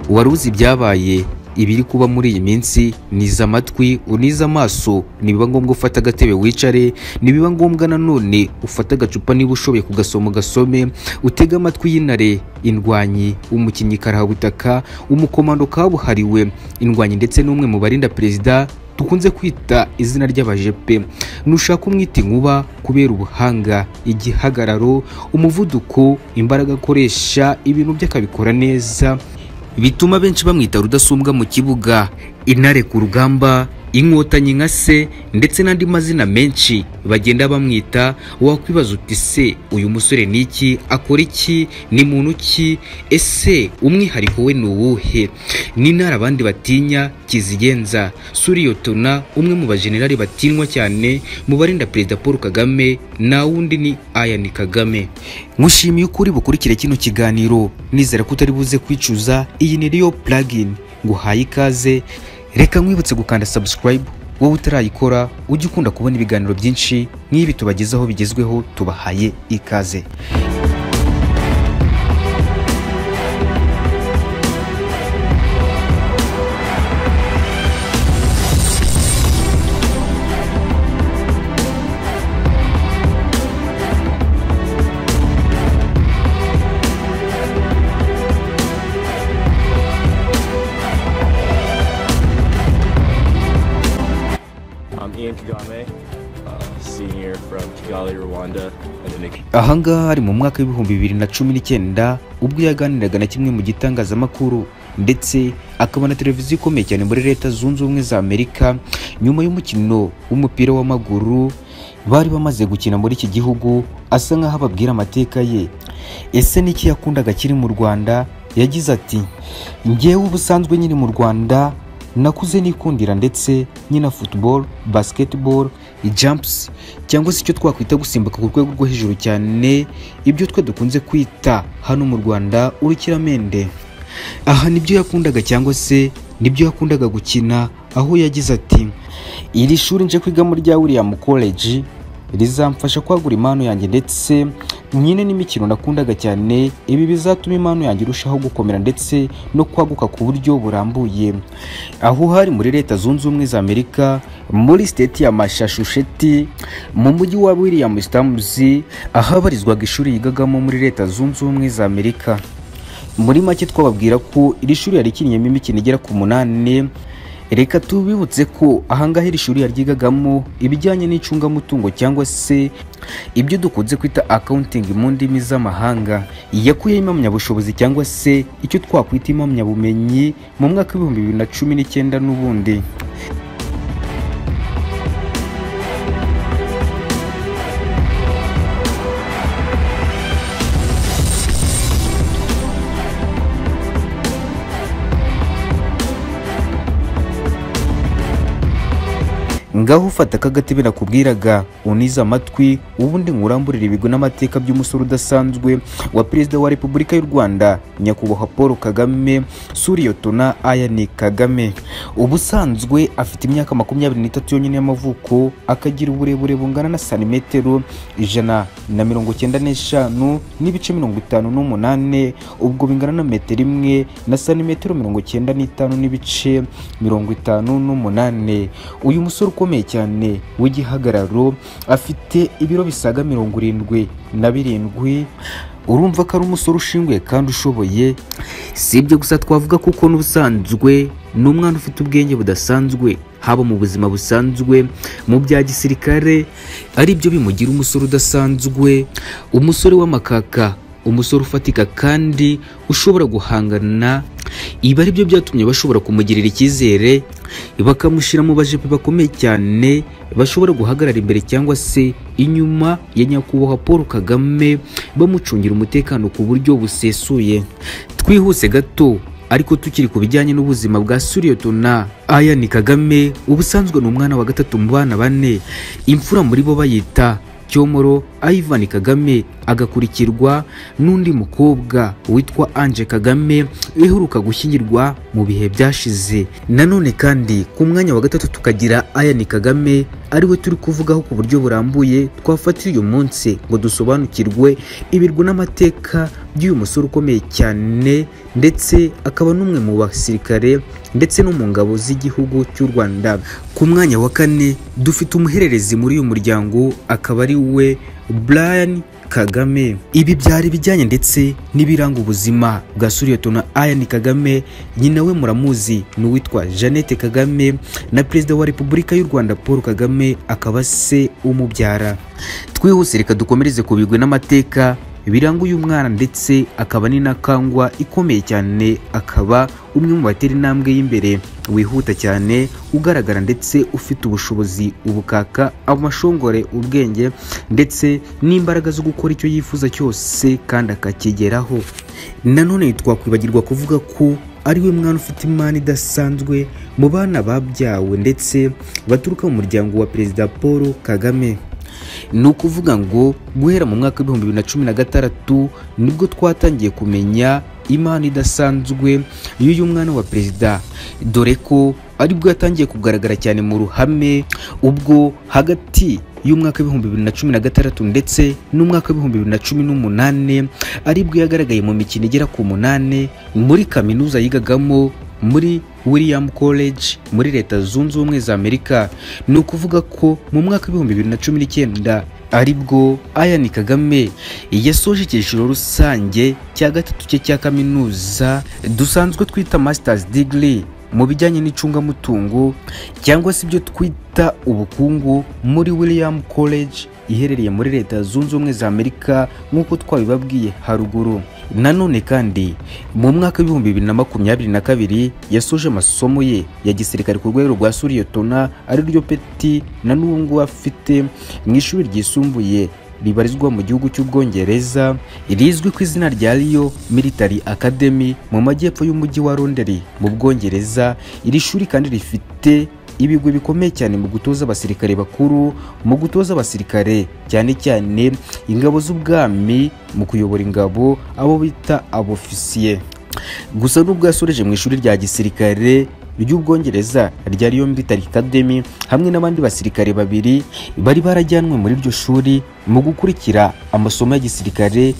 wari uzi ibyabaye ibiri kuba muri iyi minsi niza amatwi unize amaso nibiba ngombwa ufata agatebe wicare nibiba ngombwa nanone ufata agacupa niba ushoboye kugasoma ugasome utege amatwi y'intare indwanyi umukinnyi karahabutaka umukomando kabuhariwe indwanyi ndetse n'umwe mu barinda perezida dukunze kwita izina ry'abajepe nushaka umwita inkuba kubera ubuhanga igihagararo umuvuduko imbaraga akoresha ibintu bye akabikora neza bituma benshi bamwita rudasumbwa mu kibuga intare ku rugamba inkotanyi nka se ndetse n'andi mazina menshi bagenda bamwita wakwibaza uti se uyu musore ni iki akora iki ni muntu ki ese umwihariko we ni uwuhe ni intare abandi batinya kizigenza suriyotona umwe mu bajenerali batinywa cyane mu barinda perezida paul kagame na wundi ni ayani kagame nkushimiye ukuri bukurikire kino kiganiro nizera ko utari buze kwicuza iyi ni riyo puragini nguhaye ikaze reka nkwibutse gukanda subscribe wowe utarayikora ujye ukunda kubona ibiganiro byinshi nk'ibi tubagezaho bigezweho tubahaye ikaze I'm Ian Kagame, uh, senior from Kigali, Rwanda, and an aha ngaha hari mu mwaka w'ibihumbi bibiri na cumi n'icyenda ubwo yaganiraga na kimwe mu gitangazamakuru ndetse akaba na televiziyo ikomeye cyane muri leta zunze ubumwe za amerika nyuma y'umukino w'umupira w'amaguru bari bamaze gukina muri iki gihugu asa nk'aho ababwira amateka ye ese n'iki yakundaga kiri mu rwanda yagize ati njyewe ubusanzwe nyiri mu rwanda nakuze nikundira ndetse nyina football basketball jumps cyangwa se icyo twakwita gusimbuka ku rwego rwo hejuru cyane ibyo twe dukunze kwita hano mu rwanda urukiramende aha nibyo yakundaga cyangwa se nibyo yakundaga gukina aho yagize ati iri shuri nje kwigamo rya william college rizamfasha kwagura impano yanjye ndetse nyine n'imikino nakundaga cyane ibi bizatuma impano yanjye irushaho gukomera ndetse no kwaguka ku buryo burambuye aho hari muri leta zunze ubumwe za amerika muri siteti ya mashachusheti mu mujyi wa william stamps ahabarizwaga ishuri yigagamo muri leta zunze ubumwe za amerika muri make twababwira ko iri shuri yarikinniyemo imikino igera ku munani reka tubibutse ko ahangaha iri shuri yaryigagamo ibijyanye n'icungamutungo cyangwa se ibyo dukunze kwita accounting mu ndimi z'amahanga yakuyeho impamyabushobozi cyangwa se icyo twakwita impamyabumenyi mu mwaka w'ibihumbi bibiri na cumi n'icyenda n'ubundi ngaho ufata aka gatebe nakubwiraga unize amatwi ubundi nkuramburire ibigo n'amateka by'umusore udasanzwe wa perezida wa repubulika y'u rwanda nyakubahwa paul kagame suriyotona ayani kagame ubusanzwe afite imyaka makumyabiri n'itatu yonyine y'amavuko akagira uburebure bungana na santimetero ijana na mirongo icyenda n'eshanu n'ibice mirongo itanu n'umunani ubwo bingana na metero imwe na santimetero mirongo icyenda n'itanu n'ibice mirongo itanu n'umunani uyu musore ukomeye cyane w'igihagararo afite ibiro bisaga mirongo irindwi na birindwi urumva ko ari umusore ushinguye kandi ushoboye si ibyo gusa twavuga kuko n'ubusanzwe ni umwana ufite ubwenge budasanzwe haba mu buzima busanzwe mu bya gisirikare ari byo bimugira umusore udasanzwe umusore w'amakaka umusore ufatika kandi ushobora guhangana ibi ari byo byatumye bashobora kumugirira icyizere bakamushyira mu bajepe bakomeye cyane bashobora guhagarara imbere cyangwa se inyuma ya nyakubahwa paul kagame bamucungira umutekano ku buryo busesuye twihuse gato ariko tukiri ku bijyanye n'ubuzima bwa suriyotona ayani kagame ubusanzwe ni umwana wa gatatu mu bana bane imfura muri bo bayita cyomoro ivan kagame agakurikirwa n'undi mukobwa witwa anje kagame iheruka gushyingirwa mu bihe byashize nanone kandi ku mwanya wa gatatu tukagira ayani kagame ariwe turi kuvugaho ku buryo burambuye twafatira uyu munsi ngo dusobanukirwe ibirwa n'amateka by'uyu musore ukomeye cyane ndetse akaba n'umwe mu basirikare ndetse no mu ngabo z'igihugu cy'u rwanda ku mwanya wa kane dufite umuhererezi muri uyu muryango akaba ari we Brian Kagame ibi byari ibijyanye ndetse n'ibiranga ubuzima bwa suriyatona Ian Kagame nyina we muramuzi ni uwitwa Jeannette Kagame na perezida wa repubulika y'u Rwanda Paul Kagame akaba se umubyara twihuse reka dukomereze ku bigwi n'amateka biranga uyu mwana ndetse akaba n'inakangwa ikomeye cyane akaba umwe mu batera intambwe y'imbere wihuta cyane ugaragara ndetse ufite ubushobozi ubukaka amashongore ubwenge ndetse n'imbaraga zo gukora icyo yifuza cyose kandi akakigeraho nanone twakwibagirwa kuvuga ko ariwe mwana ufite imana idasanzwe mu bana babyawe ndetse baturuka mu muryango wa perezida paul kagame ni ukuvuga ngo guhera mu mwaka w'ibihumbi bibiri na cumi na gatandatu nibwo twatangiye kumenya imana idasanzwe y'uyu mwana wa perezida dore ko aribwo yatangiye kugaragara cyane mu ruhame ubwo hagati y'umwaka w'ibihumbi bibiri na cumi na gatandatu ndetse n'umwaka w'ibihumbi bibiri na cumi n'umunani aribwo yagaragaye mu mikino igera ku munani muri kaminuza yigagamo muri William College muri leta zunze ubumwe za Amerika ni ukuvuga ko mu mwaka w'ibihumbi bibiri na cumi n'icyenda aribwo Ian Kagame yasoje icyiciro rusange cya gatatu cye cya kaminuza dusanzwe twita Masters Degree mu bijyanye n'icungamutungo cyangwa se ibyo twita ubukungu muri William College iherereye muri leta zunze ubumwe za Amerika nk'uko twabibabwiye haruguru nanone kandi mu mwaka w'ibihumbi bibiri na makumyabiri na kabiri yasoje amasomo ye ya gisirikare ku rwego rwa suriyotona ariryo peti na n'ubu ngubu afite mu ishuri ryisumbuye ribarizwa mu gihugu cy'ubwongereza rizwi ku izina rya riyo military academy mu majyepfo y'umujyi wa londeri mu bwongereza iri shuri kandi rifite ibigwi bikomeye cyane mu gutoza abasirikare bakuru mu gutoza abasirikare cyane cyane ingabo z'ubwami mu kuyobora ingabo abo bita abofisiye gusa n'ubwo yasoreje mu ishuri rya gisirikare ry'ubwongereza rya Royal Military Academy hamwe n'abandi basirikare babiri bari barajyanwe muri iryo shuri mu gukurikira amasomo ya gisirikare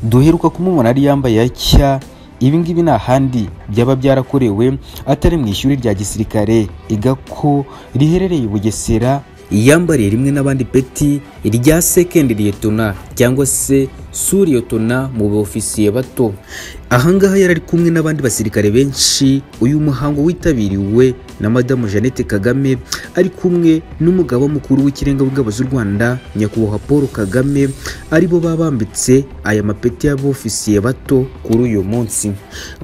duheruka kumubona ari yambaye atya ibi ngibi ni ahandi byaba byarakorewe atari mu ishuri rya gisirikare igako riherereye i bugesera yambariye rimwe n'abandi peti rya sekendi liyetona cyangwa se suriyotona mu baofisiye bato ahangaha yari ari kumwe n'abandi basirikare benshi uyu muhango witabiriwe na madamu jeannette kagame ari kumwe n'umugaba mukuru w'ikirenga w'ingabo z'u rwanda nyakubahwa paul kagame aribo babambitse aya mapeti y'abofisiye bato kuri uyu munsi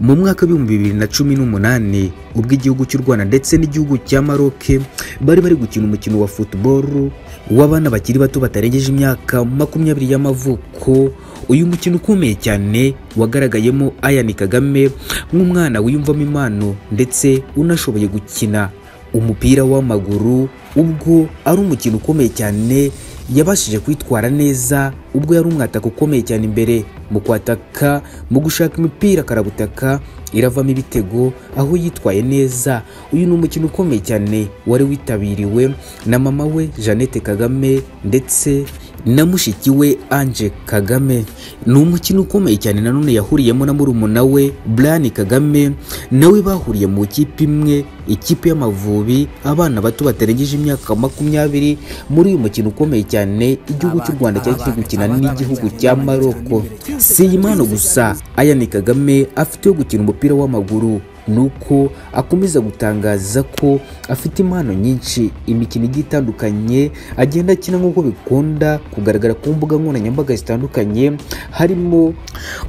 mu mwaka w'ibihumbi bibiri na cumi n'umunani ubwo igihugu cy'u rwanda ndetse n'igihugu cya maroke bari bari gukina umukino wa football w'abana bakiri bato batarengeje imyaka makumyabiri y'amavuko uyu mukino ukomeye cyane wagaragayemo Ian Kagame nk'umwana wiyumvamo impano ndetse unashoboye gukina umupira w'amaguru ubwo ari umukino ukomeye cyane yabashije kwitwara neza ubwo yari umwataka ukomeye cyane imbere mu kwataka mu gushaka imipira karabutaka iravamo ibitego aho yitwaye neza uyu ni umukino ukomeye cyane wari witabiriwe na mama we Jeannette Kagame ndetse na mushiki we Ange Kagame ni umukino ukomeye cyane nanone yahuriyemo na murumuna we Brian Kagame nawe bahuriye mu ikipe imwe ikipe y'amavubi abana bato batarengeje imyaka makumyabiri muri uyu mukino ukomeye cyane igihugu cy'u Rwanda cyari kiri gukina n'igihugu cya Maroko si iyi mpano gusa Ian Kagame afite yo gukina umupira w'amaguru nuko akomeza gutangaza ko afite impano nyinshi imikino igiye itandukanye agenda akina nk'uko bikunda kugaragara ku mbuga nkoranyambaga zitandukanye harimo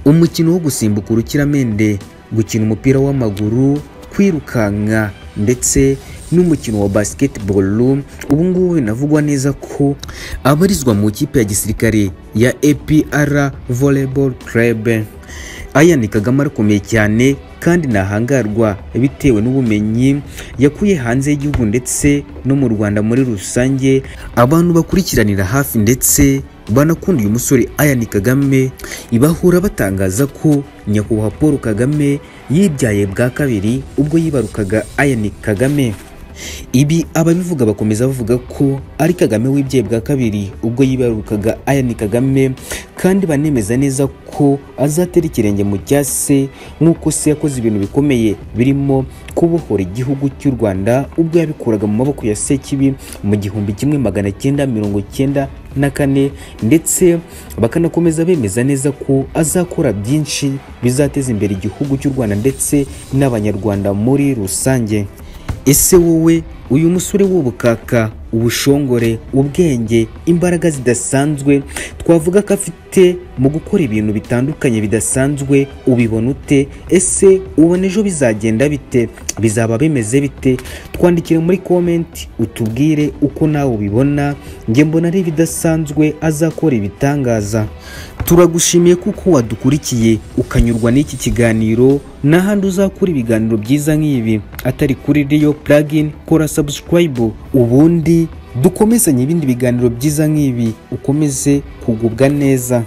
umukino wo gusimbuka urukiramende gukina umupira w'amaguru kwirukanka ndetse n'umukino wa basketball ubu ngubu binavugwa neza ko abarizwa mu ikipe ya gisirikare ya APR Volleyball Club Ian Kagame arakomeye cyane kandi ntahangarwa bitewe n'ubumenyi yakuye hanze y'igihugu ndetse no mu Rwanda muri rusange abantu bakurikiranira hafi ndetse banakunda uyu musore Ian Kagame ibahura batangaza ko nyakubahwa Paul Kagame yibyaye bwa kabiri ubwo yibarukaga Ian Kagame ibi ababivuga bakomeza bavuga ko ari kagame w'ibyaye bwa kabiri ubwo yibarukaga Ian kagame kandi banemeza neza ko azatera ikirenge mu cya se nk'uko se yakoze ibintu bikomeye birimo kubohora igihugu cy'u rwanda ubwo yabikuraga mu maboko ya sekibi mu gihumbi kimwe magana cyenda mirongo cyenda na kane ndetse bakanakomeza bemeza neza ko azakora byinshi bizateza imbere igihugu cy'u rwanda ndetse n'abanyarwanda muri rusange ese wowe uyu musore w'ubukaka ubushongore ubwenge imbaraga zidasanzwe twavuga ko afite mu gukora ibintu bitandukanye bidasanzwe ubibona ute ese ubona ejo bizagenda bite bizaba bimeze bite twandikire muri komenti utubwire uko nawe ubibona njye mbona ari ibidasanzwe azakora ibitangaza turagushimiye kuko wadukurikiye ukanyurwa n'iki kiganiro n'ahandi uzakura ibiganiro byiza nk'ibi atari kuri riyo puragini kora sabusikarayibu ubundi dukomezanye ibindi biganiro byiza nk'ibi ukomeze kugubwa neza